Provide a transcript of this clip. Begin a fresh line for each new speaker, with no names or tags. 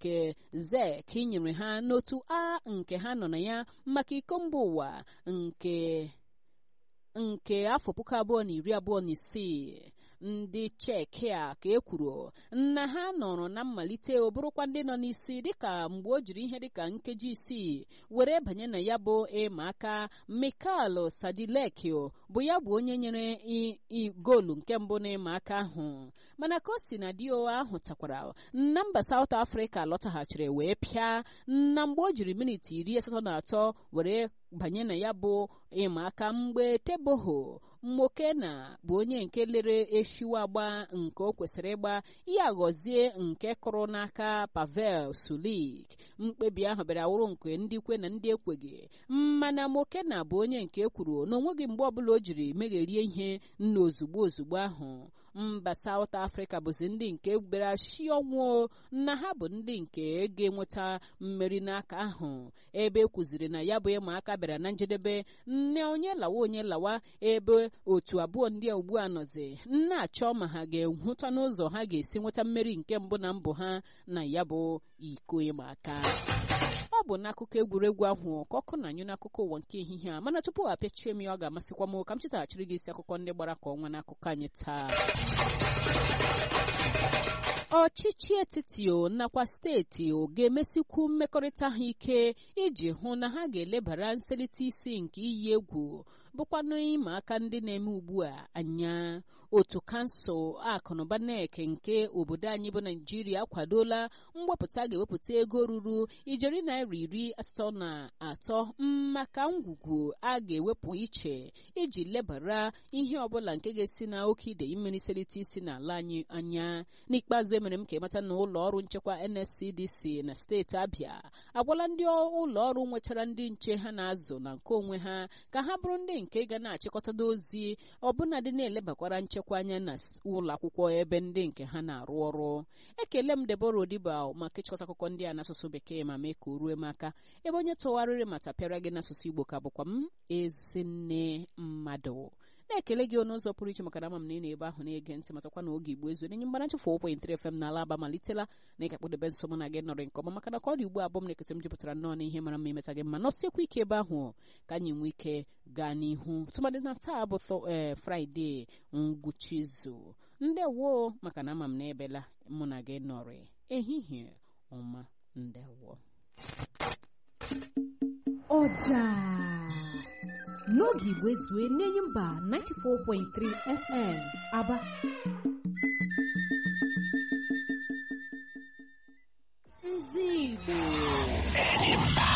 nke zek nyere ha n'otu a nke ha nọ na ya maka iko mba ụwa nke nke afọ puku abụọ na iri abụọ na isii ndị cheki a ka e kwuru na ha nọrọ na mmalite bụrụkwa ndị nọ n'isi dịka mgbe o jiri ihe dịka nkeji isii were banye na ya bụ ịma aka Mikel Sadilekio bụ ya bụ onye nyere goolu nke mbụ n'ịma aka ahụ mana ka o si na dio ahụ takwara na mba South Africa lọtaghachiri wee pịa na mgbe o jiri miniti iri asatọ na atọ were banye na ya bụ ịma aka mgbe teboho mmokena bụ onye nke lere eshiwa agba nke o kwesịrị ịgba ya ghọzie nke kụrụ n'aka pavel sulik mkpebi ahụ bịara wụrụ nke ndị kwe na ndị ekweghị mana mokena bụ onye nke ekwuru na onweghị mgbe ọbụla o jiri megherie ihe nna ozugbo ozugbo ahụ mba South Africa bụzi ndị nke bịara shi ọnwụ na ha bụ ndị nke ga-enweta mmeri n'aka ahụ ebe e kwuziri na ya bụ ịma aka bịara na njedebe nne onye lawa onye lawa ebe otu abụọ ndị a ugbu a nọzi na-achọ ma ha ga-ehụta n'ụzọ ha ga-esi nweta mmeri nke mbụ na mbụ ha na ya bụ iko ịma aka ọ bụ n'akụkọ egwuregwu ahụ ka ọkụ na anyụ n'akụkọ ụwa nke ehihie a mana tupu apịachie m ya ọ ga-amasịkwa m ka m chetaghachiri gị isi akụkọ ndị gbara ka ọnwa n'akụkọ anyị taa ọchịchị etiti o nakwa steeti o ga-emesikwu mmekọrịta ha ike iji hụ na ha ga-elebara nselite isi nke iyi egwu bụkwanụ ịma aka ndị na-eme ugbu a anya otu kansụl akụnụba nek nke obodo anyị bụ naijiria akwadola mwepụta ga-ewepụta ego ruru ijeri naira iri asatọ na atọ maka ngwugwu a ga-ewepụ iche iji lebara ihe ọbụla nke ga-esi na oke idei mmiri selite isi n'ala anyị anya n'ikpeazụ emere m ka ịmata na ụlọ ọrụ nchekwa nscdc na steeti abịa agwala ndị ụlọ ọrụ nwechara ndị nche ha na-azụ na nke onwe ha ka ha bụrụ ndị nke ga na-achịkọtada ozi ọbụnadị na-elebakwara nchekwa anya na ụlọ akwụkwọ ebe ndị nke ha na-arụ ọrụ ekele m Deborah Odiba maka ịchịkọta akụkọ ndị a n'asụsụ bekee ma mee ka o rue m aka ebe onye tụgharịrị ma tapịara gị n'asụsụ Igbo ka bụkwa m ezinne mmadụ na-ekele gị ọnụ ụzọ pụrụ iche maka na ama m na ị na-ebe ahụ na-ege ntị matakwa na oge igbo ezu nenye mgbana nchefu okwe ntere fm n'ala aba malitela na ị ga-akpụdebe nso mụ na gị nọrị nke ọma maka na ka ọ dị ugbu abụọ m na-ekete m jupụtara nnọọ na ihe mara mma imeta gị mma nọsiekwa ike ebe ahụ ka anyị nwee ike gaa n'ihu tụmadị na taa bụ ee fraịde ngwụcha izu ndewo maka na ama m na ebela mụ na gị nọrị ehihie ọma ndewo
ọja n'oge igwe zue n'enyi mba 94.3 fm aba
ndị igbo
Enyi mba